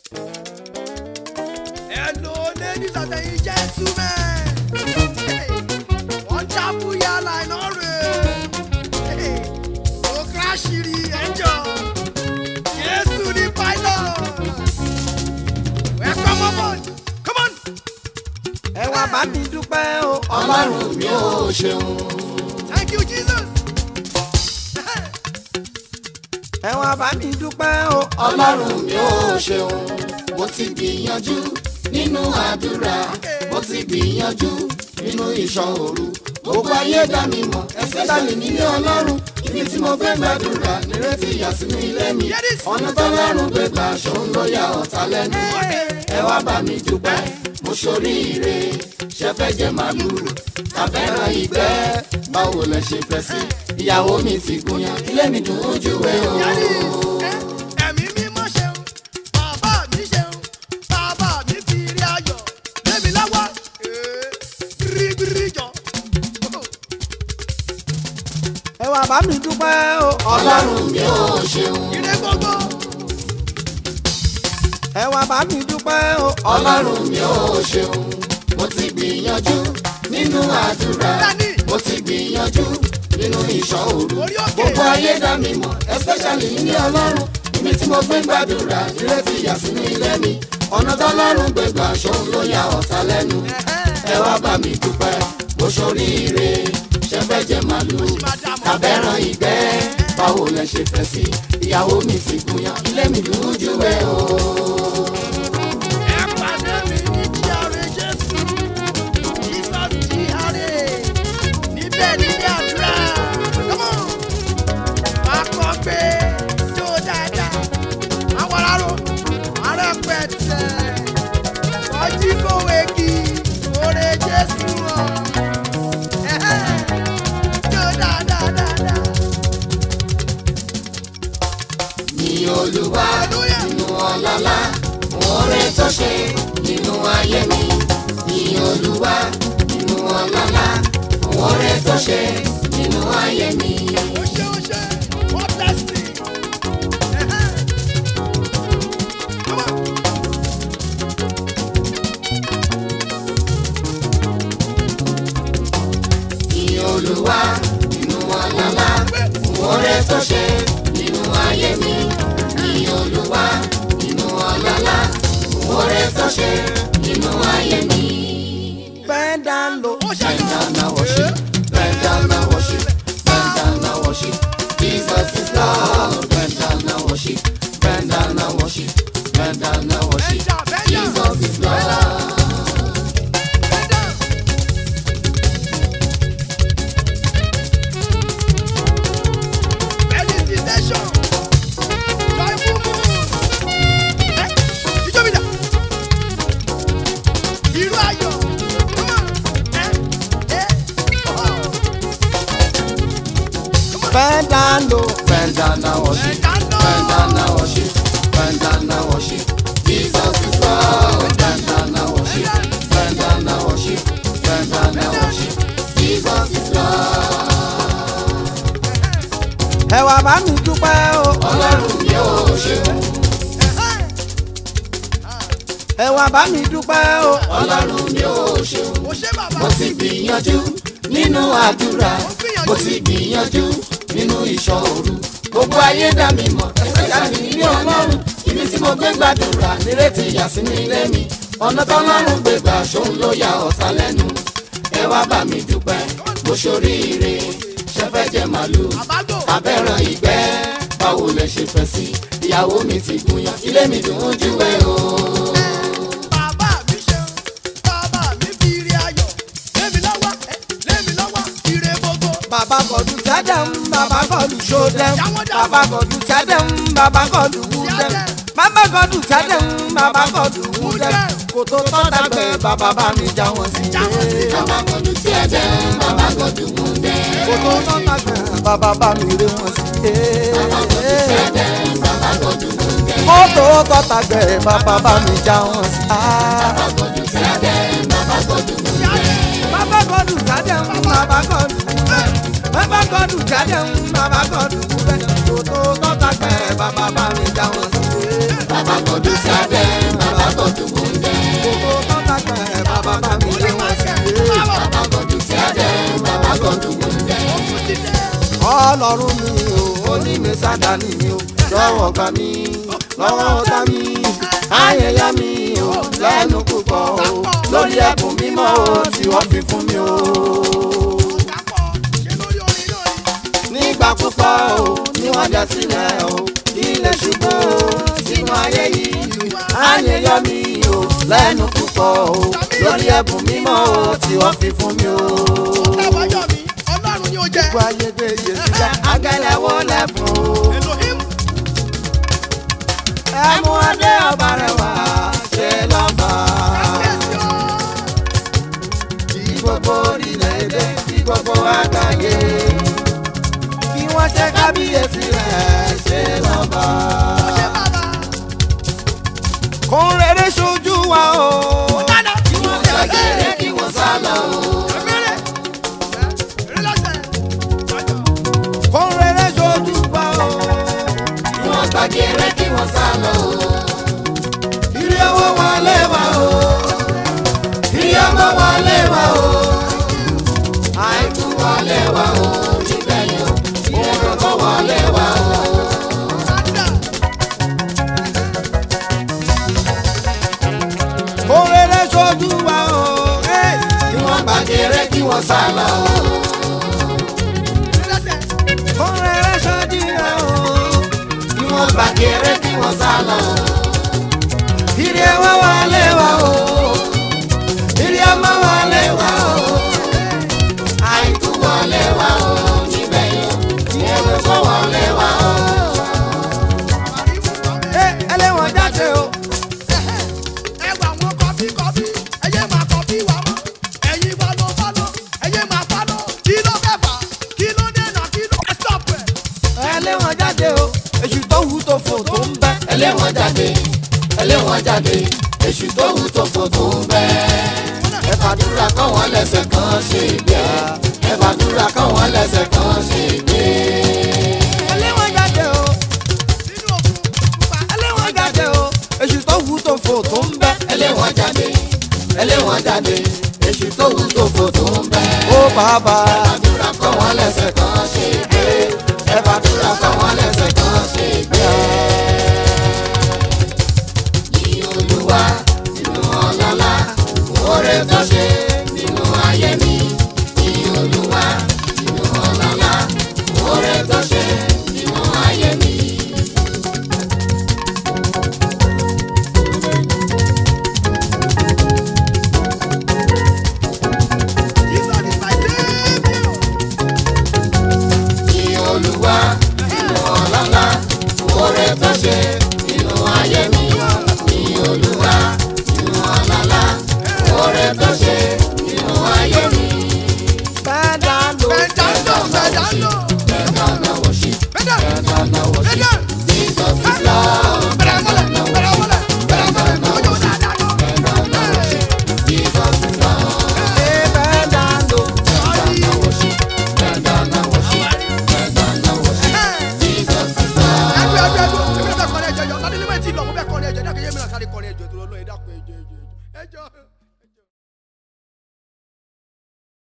Hello, ladies and gentlemen. Hey, wonderful airline ọ̀rẹ́. Hey, ó kíráṣìrì ẹ̀jọ̀. Jésù ní pilot. Welcome aboard. Come on. ẹ wá bá mi dúpẹ́ o. ọlọ́run mi ò ṣeun. Thank you, Jesus. ẹ wá bá mi dúpẹ́ o. ọlọ́run mi ò ṣeun. mo ti gbìyànjú nínú àdúrà mo ti gbìyànjú nínú ìṣọ́ òru gbogbo ayé dá mi mọ̀ especially nílé ọlọ́run ibi tí mo fẹ́ gbàdúrà nírètí ìyà sínú ilé mi ọ̀nà tọ́lọ́run gbé gbà ṣòun ló ya ọ̀tá lẹ́nu ẹ wá bá mi dúpẹ́ mo ṣoríire ṣe fẹ́ jẹ màlúù abẹ́rẹ́ ìgbẹ́ báwo lẹ ṣe fẹ́ sí ìyàwó mi ti gúnyán ilé mi dùn ojú ẹ o. Yẹ́nì, ẹ́, ẹ̀mí mímọ́ ṣeun, bàbá mi ṣeun, bàbá mi fi rí ayọ̀, lémi lọ́wọ́, ee, bíríbírí jọ. ẹ wá bá mi dúpẹ́ o. ọlọ́run mi ò ṣeun. Ire gbogbo, ẹ wá bá mi dúpẹ́ o. ọlọ́run mi ò ṣeun. mo ti gbìyànjú nínú àdúrà Dání. mo ti gbìyànjú nínú ìṣọ́ òru Orí òkè. gbogbo ayé dá mi mọ̀ especially nílé ọlọ́run ibi tí mo gbé ń gbàdúrà nírètí ìyà sínú ilé mi ọ̀nà tọ́lọ́run gbé gbà ṣòun ló ya ọ̀tá lẹ́nu ẹ wá bá mi dúpẹ́ mo ṣoríire ṣe fẹ́ jẹ màlúù abẹ́ràn ìgbẹ́ báwo lẹ ṣe fẹ́ sí ìyàwó mi ti gúnyán ilé mi dùn ún jù ẹ o. ẹ pàdé mi ní GRA Jésù, Jesus GRA, níbẹ̀ nílé àdúrà, come on. Wàá kọ́ pé jó dáadáa, àwọn aráró, arẹ́pẹ̀tẹ̀, ọjí kòwé kí, oore Jésù hàn. Ẹ̀hẹ́, jó dáadáa dáadáa. ní olúwa Hallelujah. nínú ọlọ́lá fún oore tó ṣe nínú ayé mi ní olúwa nínú ọlọ́lá fún oore tó ṣe nínú ayé mi. Ó ṣe ó ṣe, what blessing. Ẹ̀hẹ́. Come on. ní olúwa nínú ọlọ́lá fún oore tó ṣe nínú ayé mi ní olúwa nínú ọlọ́lá fún oore tó ṣe nínú ayé mi. bend down low. Ó ṣe Bend gan. down and worship, bend down and worship, bend down and worship. Jesus is Lord. Bend down and worship, bend down and worship, bend down and worship. Bend down, bend down. Jesus is Lord. Bend down. Meditation. Joyful mood. Eh, ijó mi dà. Irú ayọ̀. Come on. Eh, eh, oh. bend down low. Bend down and worship, Bend down. bend down and worship, bend down and worship. Jesus is Lord. Bend down and worship, bend down and worship, bend down and worship. Jesus is Lord. ẹ wá bá mi dúpẹ́ o. Ọlọ́run mi ò ṣeun. ẹ wá bá mi dúpẹ́ o. Ọlọ́run mi ò ṣeun. Ó ṣe bàbá. mo ti gbìyànjú nínú àdúrà mo ti gbìyànjú nínú ìṣọ́ òru gbogbo ayé dá mi mọ̀ especially nílé ọlọ́run ibi tí mo gbé gbàdúrà nírètí ìyà sínú ilé mi ọ̀nà tọ́lọ́run gbé gbà ṣòun ló ya ọ̀tá lẹ́nu ẹ wá bá mi dúpẹ́ mo ṣoríire ṣe fẹ́ jẹ màlúù Àbágò. abẹ́ràn ìgbẹ́ báwo lẹ ṣe fẹ́ sí ìyàwó mi ti gúnyán ilé mi dùn ún jù ẹ o. Bàbá mi ṣeun, bàbá mi fi ire ayọ̀, lémi lọ́wọ́, eh, lémi lọ́wọ́, ire gbogbo. bàbá kọlu sẹ́dẹ̀m bàbá kọlu sódẹ̀m Jáwọ́ dà. bàbá kọlu sẹ́dẹ̀m bàbá kọlu wúdẹ̀m bàbá kọlu sẹ́dẹ̀m bàbá kọlu wúdẹ̀m kòtò tọ́ta gbẹ bàbá bá mi já wọn sí. Já wọn sí. bàbá gọdún tí ẹ jẹ bàbá gọdún mú dẹ. kòtò tọ́ta gbẹ bàbá bá mi ré wọn sí. bàbá gọdún mú dẹ. kòtò tọ́ta gbẹ bàbá bá mi já wọn sí. bàbá gọdún tí ẹ jẹ bàbá gọdún mú dẹ. bàbá kọlu sẹ́dẹ̀m bàbá kọlu wúdẹ̀m bàbá kọlu sẹ́dẹ̀m bàbá kọlu wúdẹ̀m kòtò tọ́ta gbẹ bàbá bá mi já wọn sí. bàbá gọdún tí ẹ jẹ ọlọ́run mi o ó ní mi sádàní mi o jọ̀wọ́ gbà mí lọ́wọ́ ọ̀tá mi ayẹyẹ mi o lẹ́nu púpọ̀ o lórí ẹ̀bùn mímọ́ o tí wọ́n fi fún mi o. nígbà púpọ̀ o ní wọ́n jẹ́ sílẹ̀ o ilé ṣubú o sínú ayé yìí ayẹyẹ mi o lẹ́nu púpọ̀ o lórí ẹ̀bùn mímọ́ o tí wọ́n fi fún mi o. gbogbo ayédè yé sílẹ̀ agẹ́lẹ́wọ́ lẹ́fún o. ẹ̀mú adé ọba rẹ̀ wá ṣe lọ́ba. kí gbogbo orílẹ̀-èdè kí gbogbo àgbáyé kí wọ́n ṣe kábíyèsí rẹ̀ ṣe lọ́ba. kò ń rere ṣojú wa o. kí wọ́n ṣàgẹ̀rẹ̀ kí wọ́n sá lọ o. kò ń rere ṣojú wa o. kí wọ́n gbàgẹ̀rẹ̀ kí wọ́n sá lọ o. ìrì owó wọlé wa o. ìrì ọmọ wọlé wa o. àìkú wọlé wa o. níbẹ̀ yẹn òun kò wọlé wa o. kò ń rere ṣojú wa o. Hey! kí wọ́n gbàgẹ̀rẹ̀ kí wọ́n sá lọ o. kò ń rere ṣojú wa o. kí wọ́n gbàgẹ̀rẹ̀ kí wọ́n sá lọ o. ìrì owó wọlé wa o. ìrì ọmọ wọlé wa o. àìkú wọlé wa o. níbẹ̀ yẹn òun kò wọlé wa o. Hey, ẹlẹ́wọ̀n jáde o. ẹlẹ́wọ̀n jáde o. èṣù tó wù tó fò tó ń bẹ́. ẹlẹ́wọ̀n jáde ẹlẹ́wọ̀n jáde èṣù tó wù tó fò tó ń bẹ́. ẹ fàdúrà káwọn lẹ́sẹ̀ kan ṣe gbé ẹ fàdúrà káwọn lẹ́sẹ̀ kan ṣe gbé. ẹlẹ́wọ̀n jáde o. ẹlẹ́wọ̀n jáde o. èṣù tó wù tó fò tó ń bẹ́. ẹlẹ́wọ̀n jáde ẹlẹ́wọ̀n jáde èṣù tó wù tó fò tó ń bẹ́. ó bàbá. ẹ fàdúrà káwọn lẹ́sẹ̀ kan ṣe gbé ẹ fàdúrà káwọn lẹ́sẹ̀ kan ṣe gbé. Yìn Olúwa nínú ọlọ́lá oore tó ṣe nínú ayé mi.